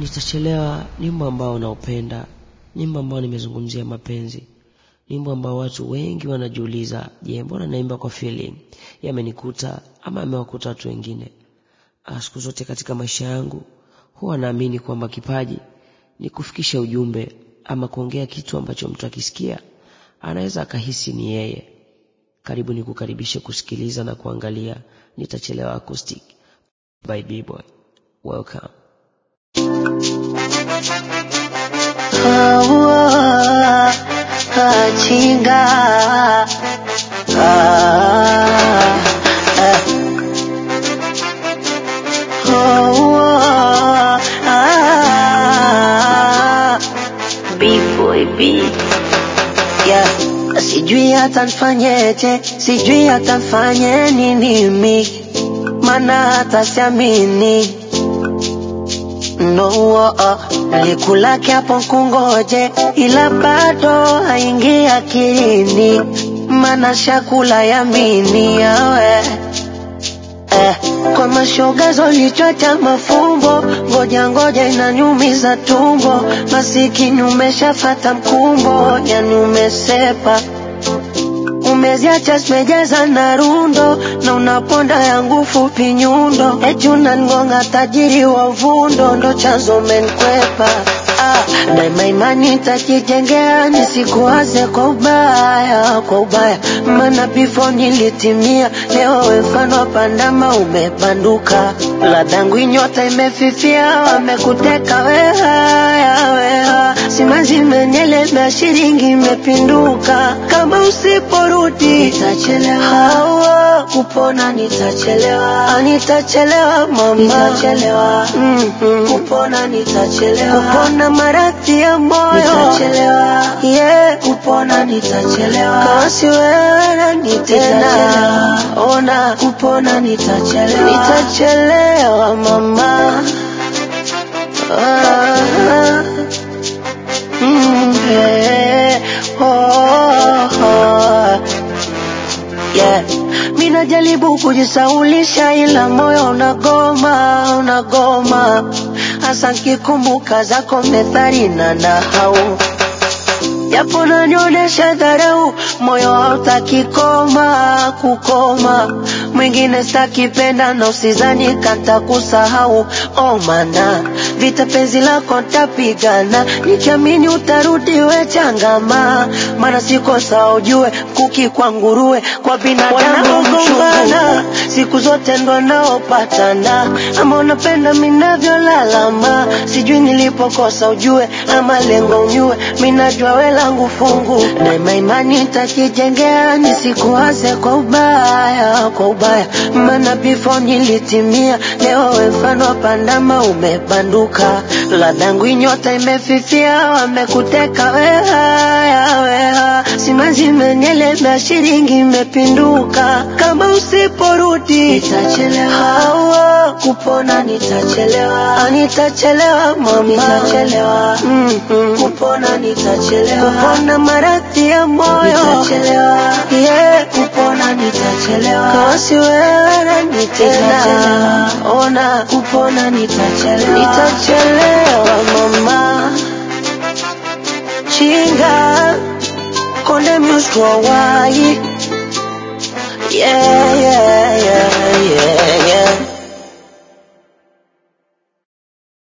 Nitachelewa ni wimbo ambao naupenda, ni wimbo ambao nimezungumzia mapenzi, ni wimbo ambao watu wengi wanajiuliza, je, mbona naimba kwa feeling? Yamenikuta ama amewakuta watu wengine. Siku zote katika maisha yangu huwa naamini kwamba kipaji ni kufikisha ujumbe ama kuongea kitu ambacho mtu akisikia anaweza akahisi ni yeye. Karibu ni kukaribishe kusikiliza na kuangalia Nitachelewa acoustic by B-Boy. Welcome. Hawa achinga ah, eh. Hawa ah, B-boy B yeah. Sijui hata nfanyeje, sijui hata nfanye nini mi, mana hata siamini no uh, likulake hapo kungoje, ila bado haingi akilini, mana shakula yamini yawe eh, kwa mashoga zolichwa cha mafumbo, ngoja ngoja inaniumiza tumbo, masikini umeshafata mkumbo, yani umesepa umeziacha zimejaza na rundo na unaponda yangu fupi nyundo, eti unangonga tajiri wa uvundo, ndo chanzo menkwepa ah, daima imani nitajijengea nisikuwaze kwa ubaya, kwa ubaya, maana before nilitimia, leo we mfano wa pandama umepanduka, ladangu inyota imefifia, wamekuteka weha weha, simanzi imenyelemea, shilingi imepinduka, kama usiporudi nitachelewa, hawa kupona nitachelewa, Ah, nitachelewa mama, nitachelewa mm-hmm. kupona nitachelewa, kupona maradhi ya moyo nitachelewa, yeah. kupona nitachelewa, kama si wewe nani tena, ona kupona nitachelewa, nitachelewa mama ah, mm, yeah. oh, oh. Yeah. Mina jaribu kujisaulisha ila moyo unagoma, unagoma hasa nkikumbuka zako methali na nahau japo nanionyesha dharau, moyo hautaki koma kukoma, mwingine stakipenda na usizani kanta kusahau. Oh mana vita penzi lako ntapigana, nikiamini utarudi we changama, mana siko sawa ujue, kuki kwa nguruwe kwa binadamu mchungana, siku zote ndo naopatana, ama unapenda minavyolalama, sijui nilipokosa ujue, ama lengo unyue, minajua we langu fungu, daima imani nitakijengea, nisikuwaze kwa ubaya, kwa ubaya, maana before nilitimia, leo we mfano wa pandama umebanduka, ladangu inyota imefifia, wamekuteka weha weha, simanzi imenyelemea, shilingi imepinduka, kama usiporudi nitachelewa, hawa kupona nitachelewa, Ah, nitachelewa mama, nitachelewa mm-hmm. kupona nitachelewa, kupona maradhi ya moyo nitachelewa, yeah. kupona nitachelewa, kama si wewe nani tena, ona kupona nitachelewa, nitachelewa mama chinga konde mustro wai yeah, yeah, yeah, yeah.